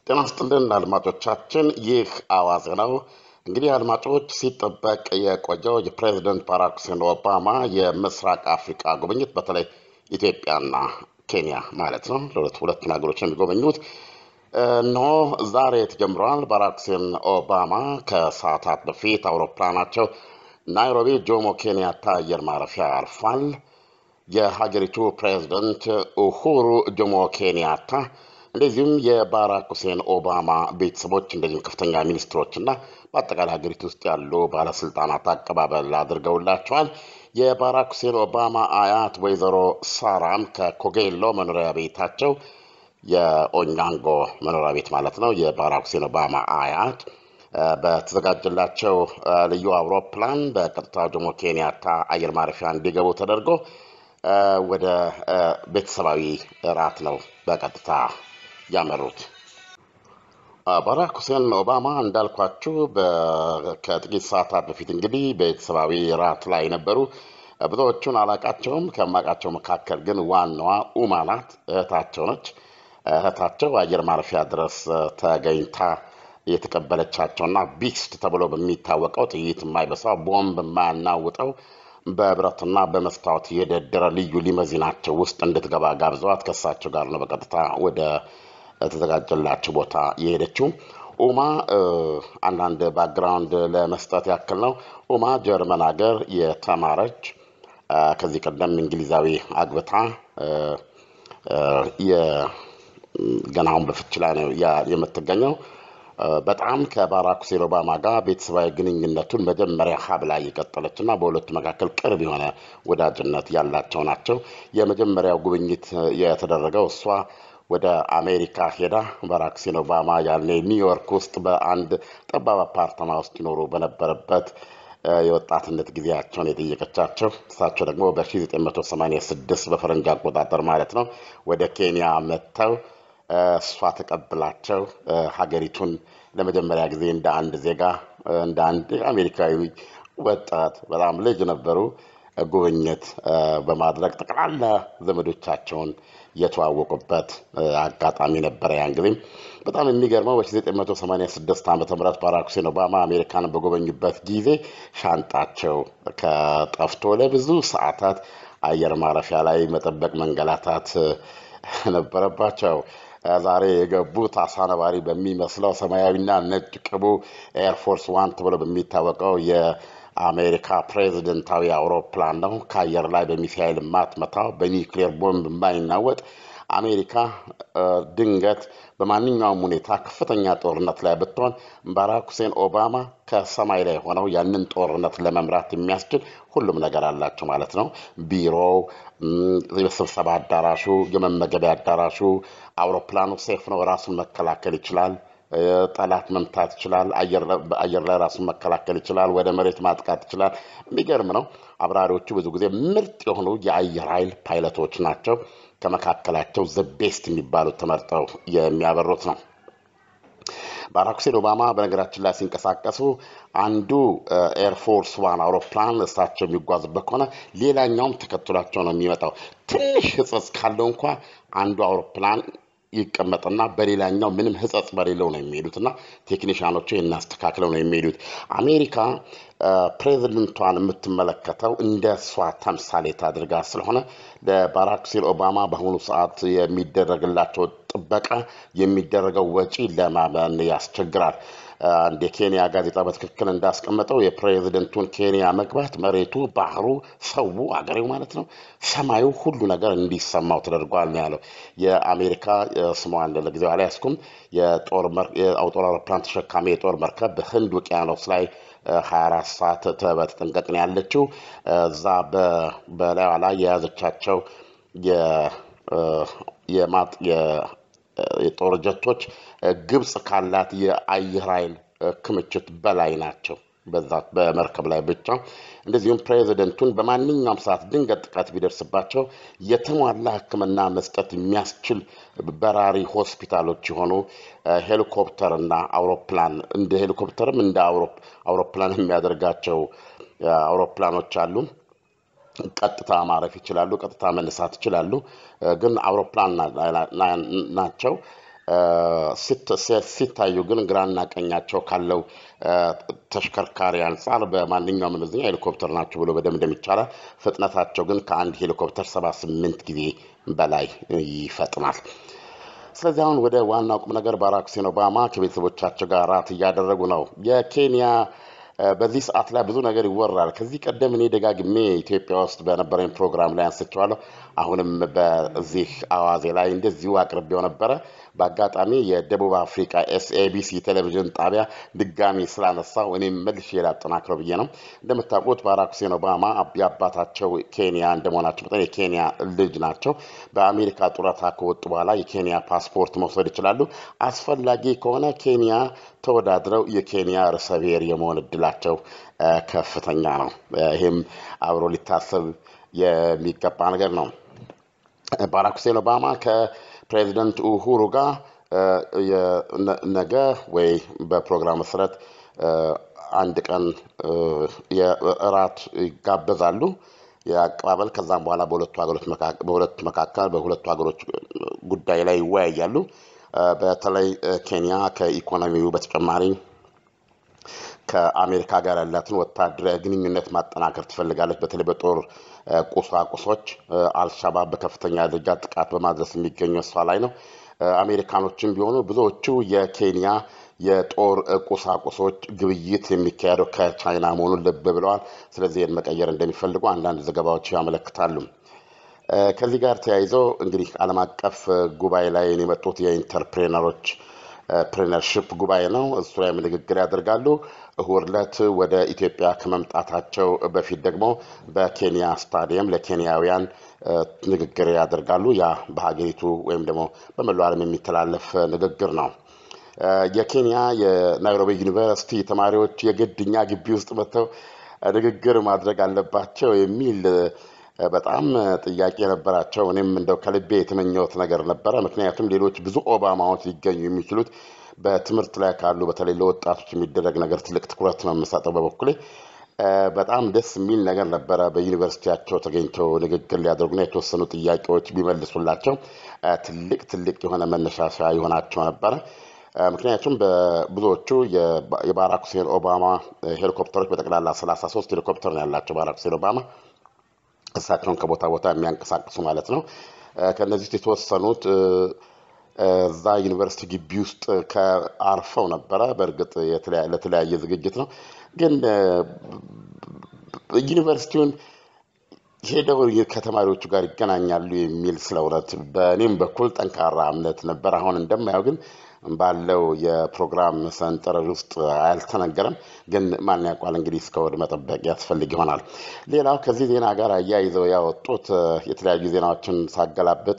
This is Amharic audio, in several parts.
ጤና ይስጥልን አድማጮቻችን፣ ይህ አዋዜ ነው። እንግዲህ አድማጮች ሲጠበቅ የቆየው የፕሬዚደንት ባራክ ሁሴን ኦባማ የምስራቅ አፍሪካ ጉብኝት በተለይ ኢትዮጵያና ኬንያ ማለት ነው ለሁለት ሁለቱን ሀገሮች የሚጎበኙት እነሆ ዛሬ ተጀምረዋል። ባራክ ሁሴን ኦባማ ከሰዓታት በፊት አውሮፕላናቸው ናይሮቢ ጆሞ ኬንያታ አየር ማረፊያ አርፏል። የሀገሪቱ ፕሬዚደንት ኡሁሩ ጆሞ ኬንያታ እንደዚሁም የባራክ ሁሴን ኦባማ ቤተሰቦች እንደዚሁም ከፍተኛ ሚኒስትሮችና በአጠቃላይ ሀገሪቱ ውስጥ ያሉ ባለስልጣናት አቀባበል አድርገውላቸዋል። የባራክ ሁሴን ኦባማ አያት ወይዘሮ ሳራም ከኮጌሎ መኖሪያ ቤታቸው የኦኛንጎ መኖሪያ ቤት ማለት ነው የባራክ ሁሴን ኦባማ አያት በተዘጋጀላቸው ልዩ አውሮፕላን በቀጥታ ጆሞ ኬንያታ አየር ማረፊያ እንዲገቡ ተደርጎ ወደ ቤተሰባዊ እራት ነው በቀጥታ ያመሩት። ባራክ ሁሴን ኦባማ እንዳልኳችሁ ከጥቂት ሰዓታት በፊት እንግዲህ ቤተሰባዊ እራት ላይ ነበሩ። ብዙዎቹን አላቃቸውም። ከማውቃቸው መካከል ግን ዋናዋ ኡማ ናት፣ እህታቸው ነች። እህታቸው አየር ማረፊያ ድረስ ተገኝታ የተቀበለቻቸውና ቢስት ተብሎ በሚታወቀው ጥይት የማይበሳው ቦምብ የማያናውጠው በብረትና በመስታወት የደደረ ልዩ ሊመዚናቸው ውስጥ እንድትገባ ጋብዘዋት ከእሳቸው ጋር ነው በቀጥታ ወደ ተዘጋጀላቸው ቦታ የሄደችው። ኡማ አንዳንድ ባክግራውንድ ለመስጠት ያክል ነው። ኡማ ጀርመን ሀገር የተማረች ከዚህ ቀደም እንግሊዛዊ አግብታ ገናውን በፍች ላይ ነው የምትገኘው። በጣም ከባራክ ሁሴን ኦባማ ጋር ቤተሰባዊ ግንኙነቱን መጀመሪያ ሀብ ላይ የቀጠለች እና በሁለቱ መካከል ቅርብ የሆነ ወዳጅነት ያላቸው ናቸው። የመጀመሪያው ጉብኝት የተደረገው እሷ ወደ አሜሪካ ሄዳ ባራክ ሁሴን ኦባማ ያኔ ኒውዮርክ ውስጥ በአንድ ጠባብ አፓርተማ ውስጥ ይኖሩ በነበረበት የወጣትነት ጊዜያቸውን የጠየቀቻቸው እሳቸው ደግሞ በ1986 በፈረንጅ አቆጣጠር ማለት ነው ወደ ኬንያ መጥተው እሷ ተቀብላቸው ሀገሪቱን ለመጀመሪያ ጊዜ እንደ አንድ ዜጋ እንደ አንድ አሜሪካዊ ወጣት በጣም ልጅ ነበሩ ጉብኝት በማድረግ ጠቅላላ ዘመዶቻቸውን የተዋወቁበት አጋጣሚ ነበረ። ያን ጊዜም በጣም የሚገርመው በ1986 ዓ ም ባራክ ሁሴን ኦባማ አሜሪካን በጎበኙበት ጊዜ ሻንጣቸው ከጠፍቶ ለብዙ ሰዓታት አየር ማረፊያ ላይ መጠበቅ መንገላታት ነበረባቸው። ዛሬ የገቡት አሳ ነባሪ በሚመስለው ሰማያዊና ነጭ ቅቡ ኤርፎርስ ዋን ተብሎ በሚታወቀው የአሜሪካ ፕሬዚደንታዊ አውሮፕላን ነው። ከአየር ላይ በሚሳይል ማትመታው በኒውክሌር ቦምብ የማይናወጥ አሜሪካ ድንገት በማንኛውም ሁኔታ ከፍተኛ ጦርነት ላይ ብትሆን ባራክ ሁሴን ኦባማ ከሰማይ ላይ ሆነው ያንን ጦርነት ለመምራት የሚያስችል ሁሉም ነገር አላቸው ማለት ነው። ቢሮው፣ የስብሰባ አዳራሹ፣ የመመገቢያ አዳራሹ፣ አውሮፕላኑ ሴፍ ነው፣ ራሱን መከላከል ይችላል። ጠላት መምታት ይችላል። አየር ላይ ራሱን መከላከል ይችላል። ወደ መሬት ማጥቃት ይችላል። የሚገርም ነው። አብራሪዎቹ ብዙ ጊዜ ምርጥ የሆኑ የአየር ኃይል ፓይለቶች ናቸው። ከመካከላቸው ዘ ቤስት የሚባሉት ተመርጠው የሚያበሩት ነው። ባራክ ሁሴን ኦባማ በነገራችን ላይ ሲንቀሳቀሱ አንዱ ኤርፎርስ ዋን አውሮፕላን እሳቸው የሚጓዙበት ከሆነ ሌላኛውም ተከትሏቸው ነው የሚመጣው። ትንሽ ሕጸጽ ካለው እንኳ አንዱ አውሮፕላን ይቀመጥና በሌላኛው ምንም ሕጸጽ በሌለው ነው የሚሄዱት እና ቴክኒሽያኖቹ እናስተካክለው ነው የሚሄዱት። አሜሪካ ፕሬዚደንቷን የምትመለከተው እንደ እሷ ተምሳሌት አድርጋ ስለሆነ ለባራክ ሁሴን ኦባማ በአሁኑ ሰዓት የሚደረግላቸው ጥበቃ የሚደረገው ወጪ ለማመን ያስቸግራል። አንድ የኬንያ ጋዜጣ በትክክል እንዳስቀመጠው የፕሬዚደንቱን ኬንያ መግባት መሬቱ፣ ባህሩ፣ ሰው፣ አገሬው ማለት ነው ሰማዩ፣ ሁሉ ነገር እንዲሰማው ተደርጓል ነው ያለው። የአሜሪካ ስሟን ለጊዜው አልያዝኩም የጦር አውሮፕላን ተሸካሚ የጦር መርከብ በህንድ ውቅያኖስ ላይ 24 ሰዓት በተጠንቀቅ ነው ያለችው። እዛ በላዩ ላይ የያዘቻቸው የጦር ጀቶች ግብፅ ካላት የአየር ኃይል ክምችት በላይ ናቸው። በዛ በመርከብ ላይ ብቻ እንደዚሁም ፕሬዚደንቱን በማንኛውም ሰዓት ድንገት ጥቃት ቢደርስባቸው የተሟላ ሕክምና መስጠት የሚያስችል በራሪ ሆስፒታሎች የሆኑ ሄሊኮፕተር እና አውሮፕላን እንደ ሄሊኮፕተርም እንደ አውሮፕላን የሚያደርጋቸው አውሮፕላኖች አሉ። ቀጥታ ማረፍ ይችላሉ። ቀጥታ መነሳት ይችላሉ። ግን አውሮፕላን ናቸው። ሲታዩ ግን ግራና ቀኛቸው ካለው ተሽከርካሪ አንጻር በማንኛውም መመዘኛ ሄሊኮፕተር ናቸው ብሎ በደምደም ይቻላል። ፍጥነታቸው ግን ከአንድ ሄሊኮፕተር ሰባ ስምንት ጊዜ በላይ ይፈጥናል። ስለዚህ አሁን ወደ ዋናው ቁም ነገር ባራክ ሁሴን ኦባማ ከቤተሰቦቻቸው ጋር ራት እያደረጉ ነው። የኬንያ በዚህ ሰዓት ላይ ብዙ ነገር ይወራል። ከዚህ ቀደም እኔ ደጋግሜ ኢትዮጵያ ውስጥ በነበረኝ ፕሮግራም ላይ አንስቼዋለሁ። አሁንም በዚህ አዋዜ ላይ እንደዚሁ አቅርቤው ነበረ። በአጋጣሚ የደቡብ አፍሪካ ኤስኤቢሲ ቴሌቪዥን ጣቢያ ድጋሚ ስላነሳው እኔም መልሼ ላጠናክረው ብዬ ነው። እንደምታውቁት ባራክ ሁሴን ኦባማ የአባታቸው ኬንያ እንደመሆናቸው መጠን የኬንያ ልጅ ናቸው። በአሜሪካ ጡረታ ከወጡ በኋላ የኬንያ ፓስፖርት መውሰድ ይችላሉ። አስፈላጊ ከሆነ ኬንያ ተወዳድረው የኬንያ ርዕሰ ብሔር የመሆን እድላቸው ከፍተኛ ነው። ይህም አብሮ ሊታሰብ የሚገባ ነገር ነው። ባራክ ሁሴን ኦባማ ከፕሬዚደንት ኡሁሩ ጋር ነገ ወይ በፕሮግራም መሰረት አንድ ቀን የእራት ይጋበዛሉ የአቀባበል ከዛም በኋላ በሁለቱ ሀገሮች በሁለቱ መካከል በሁለቱ ሀገሮች ጉዳይ ላይ ይወያያሉ። በተለይ ኬንያ ከኢኮኖሚው በተጨማሪ ከአሜሪካ ጋር ያላትን ወታደራዊ ግንኙነት ማጠናከር ትፈልጋለች። በተለይ በጦር ቁሳቁሶች አልሻባብ በከፍተኛ ደረጃ ጥቃት በማድረስ የሚገኙ እሷ ላይ ነው። አሜሪካኖችም ቢሆኑ ብዙዎቹ የኬንያ የጦር ቁሳቁሶች ግብይት የሚካሄደው ከቻይና መሆኑን ልብ ብለዋል። ስለዚህ ይህን መቀየር እንደሚፈልጉ አንዳንድ ዘገባዎች ያመለክታሉ። ከዚህ ጋር ተያይዞ እንግዲህ ዓለም አቀፍ ጉባኤ ላይ የመጡት የኢንተርፕሬነሮች ፕሬነርሽፕ ጉባኤ ነው። እሱ ላይም ንግግር ያደርጋሉ። እሁድ ዕለት ወደ ኢትዮጵያ ከመምጣታቸው በፊት ደግሞ በኬንያ ስታዲየም ለኬንያውያን ንግግር ያደርጋሉ። ያ በሀገሪቱ ወይም ደግሞ በመላው ዓለም የሚተላለፍ ንግግር ነው። የኬንያ የናይሮቢ ዩኒቨርሲቲ ተማሪዎች የግድ እኛ ግቢ ውስጥ መጥተው ንግግር ማድረግ አለባቸው የሚል በጣም ጥያቄ ነበራቸው። እኔም እንደው ከልቤ የተመኘሁት ነገር ነበረ። ምክንያቱም ሌሎች ብዙ ኦባማዎች ሊገኙ የሚችሉት በትምህርት ላይ ካሉ በተለይ ለወጣቶች የሚደረግ ነገር ትልቅ ትኩረት ነው የምሰጠው በበኩሌ። በጣም ደስ የሚል ነገር ነበረ። በዩኒቨርሲቲያቸው ተገኝተው ንግግር ሊያደርጉና የተወሰኑ ጥያቄዎች ቢመልሱላቸው ትልቅ ትልቅ የሆነ መነሻሻ ይሆናቸው ነበረ። ምክንያቱም በብዙዎቹ የባራክ ሁሴን ኦባማ ሄሊኮፕተሮች በጠቅላላ ሰላሳ ሶስት ሄሊኮፕተር ነው ያላቸው ባራክ ሁሴን ኦባማ እሳቸውን ከቦታ ቦታ የሚያንቀሳቅሱ ማለት ነው። ከእነዚህ ውስጥ የተወሰኑት እዛ ዩኒቨርሲቲ ግቢ ውስጥ ከአርፈው ነበረ። በእርግጥ ለተለያየ ዝግጅት ነው፣ ግን ዩኒቨርሲቲውን ሄደው ከተማሪዎቹ ጋር ይገናኛሉ የሚል ስለ እውነት በእኔም በኩል ጠንካራ እምነት ነበር። አሁን እንደማየው ግን ባለው የፕሮግራም ሰንጠረዥ ውስጥ አልተነገረም። ግን ማን ያውቋል እንግዲህ እስከ ወድ መጠበቅ ያስፈልግ ይሆናል። ሌላው ከዚህ ዜና ጋር አያይዘው ያወጡት የተለያዩ ዜናዎችን ሳገላብጥ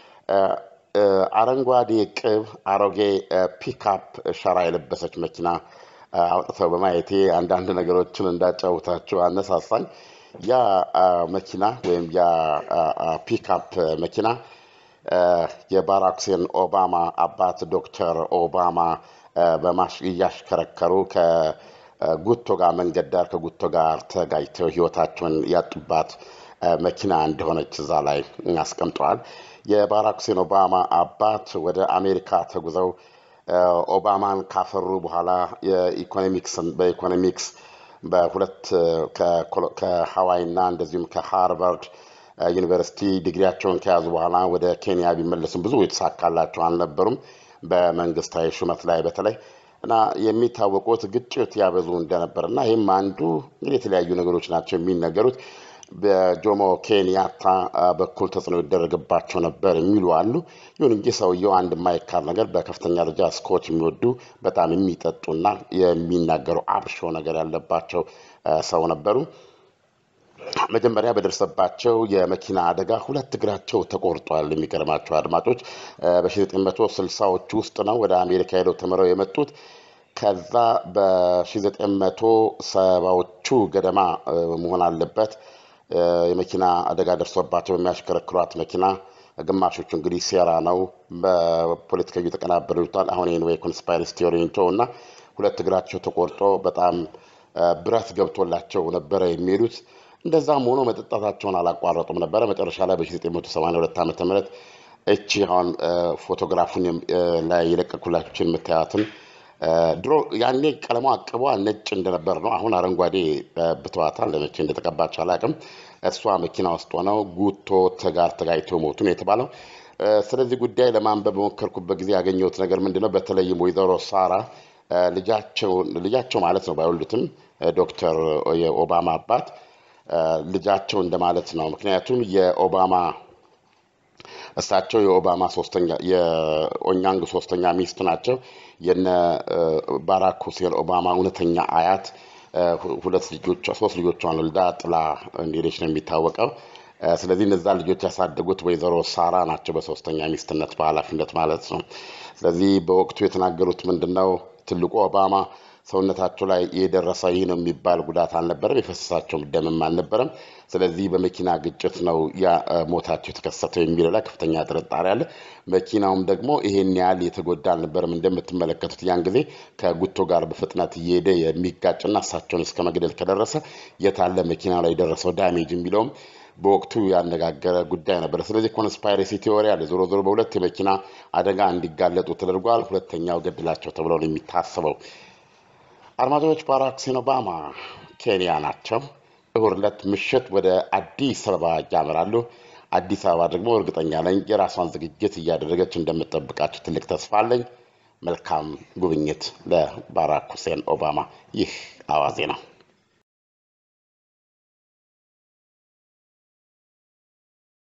አረንጓዴ ቅብ አሮጌ ፒካፕ ሸራ የለበሰች መኪና አውጥተው በማየቴ አንዳንድ ነገሮችን እንዳጫውታቸው አነሳሳኝ። ያ መኪና ወይም ያ ፒካፕ መኪና የባራክ ሁሴን ኦባማ አባት ዶክተር ኦባማ እያሽከረከሩ ከጉቶ ጋር መንገድ ዳር ከጉቶ ጋር ተጋጭተው ሕይወታቸውን ያጡባት መኪና እንደሆነች እዛ ላይ አስቀምጠዋል። የባራክ ሁሴን ኦባማ አባት ወደ አሜሪካ ተጉዘው ኦባማን ካፈሩ በኋላ በኢኮኖሚክስ በሁለት ከሀዋይ እና እንደዚሁም ከሃርቫርድ ዩኒቨርሲቲ ዲግሪያቸውን ከያዙ በኋላ ወደ ኬንያ ቢመለሱም ብዙ የተሳካላቸው አልነበሩም። በመንግስታዊ ሹመት ላይ በተለይ እና የሚታወቁት ግጭት ያበዙ እንደነበር እና ይህም አንዱ እንግዲህ የተለያዩ ነገሮች ናቸው የሚነገሩት በጆሞ ኬንያታ በኩል ተጽዕኖ ይደረግባቸው ነበር የሚሉ አሉ። ይሁን እንጂ ሰውየው አንድ የማይካድ ነገር በከፍተኛ ደረጃ ስኮች የሚወዱ በጣም የሚጠጡና የሚናገሩ አብሾ ነገር ያለባቸው ሰው ነበሩ። መጀመሪያ በደረሰባቸው የመኪና አደጋ ሁለት እግራቸው ተቆርጧል። የሚገርማቸው አድማጮች በ1960ዎቹ ውስጥ ነው ወደ አሜሪካ ሄደው ተምረው የመጡት። ከዛ በ1970ዎቹ ገደማ መሆን አለበት የመኪና አደጋ ደርሶባቸው በሚያሽከረክሯት መኪና ግማሾቹ እንግዲህ ሴራ ነው በፖለቲካዊ የተቀናበሩ ይሉታል። አሁን ይህን ወይ ኮንስፓይረሲ ቲዮሪ እንተው እና ሁለት እግራቸው ተቆርጦ በጣም ብረት ገብቶላቸው ነበረ የሚሄዱት። እንደዛም ሆኖ መጠጣታቸውን አላቋረጡም ነበረ። መጨረሻ ላይ በ1982 ዓ ም እቺ አሁን ፎቶግራፉን ላይ የለቀኩላችን የምታያትን ድሮ ያኔ ቀለሟ ቅቧ ነጭ እንደነበር ነው። አሁን አረንጓዴ ብተዋታል። ለመቼ እንደተቀባች አላውቅም። እሷ መኪና ውስጥ ሆነው ጉቶ ተጋር ተጋይቶ ሞቱ ነው የተባለው። ስለዚህ ጉዳይ ለማንበብ በሞከርኩበት ጊዜ ያገኘሁት ነገር ምንድን ነው? በተለይም ወይዘሮ ሳራ ልጃቸው ማለት ነው ባይወልዱትም ዶክተር የኦባማ አባት ልጃቸው እንደማለት ነው። ምክንያቱም የኦባማ እሳቸው የኦባማ ሶስተኛ የኦኛንግ ሶስተኛ ሚስት ናቸው። የነ ባራክ ሁሴን ኦባማ እውነተኛ አያት ሁለት ልጆቿ ሶስት ልጆቿን ወልዳ ጥላ እንደሄደች ነው የሚታወቀው። ስለዚህ እነዛ ልጆች ያሳደጉት ወይዘሮ ሳራ ናቸው፣ በሶስተኛ ሚስትነት በኃላፊነት ማለት ነው። ስለዚህ በወቅቱ የተናገሩት ምንድን ነው? ትልቁ ኦባማ ሰውነታቸው ላይ የደረሰ ይህ ነው የሚባል ጉዳት አልነበረም፣ የፈሰሳቸው ደምም አልነበረም። ስለዚህ በመኪና ግጭት ነው ያ ሞታቸው የተከሰተው የሚለው ላይ ከፍተኛ ጥርጣሬ አለ። መኪናውም ደግሞ ይሄን ያህል የተጎዳ አልነበረም። እንደምትመለከቱት ያን ጊዜ ከጉቶ ጋር በፍጥነት እየሄደ የሚጋጭና እሳቸውን እስከ መግደል ከደረሰ የታለ መኪና ላይ የደረሰው ዳሜጅ የሚለውም በወቅቱ ያነጋገረ ጉዳይ ነበር። ስለዚህ ኮንስፓይሬሲ ቴዎሪ አለ። ዞሮ ዞሮ በሁለት የመኪና አደጋ እንዲጋለጡ ተደርጓል። ሁለተኛው ገድላቸው ተብሎ ነው የሚታሰበው። አድማጮች፣ ባራክ ሁሴን ኦባማ ኬንያ ናቸው። እሁድ ዕለት ምሽት ወደ አዲስ አበባ ያመራሉ። አዲስ አበባ ደግሞ እርግጠኛ ነኝ የራሷን ዝግጅት እያደረገች እንደምጠብቃቸው ትልቅ ተስፋ አለኝ። መልካም ጉብኝት ለባራክ ሁሴን ኦባማ። ይህ አዋዜ ነው።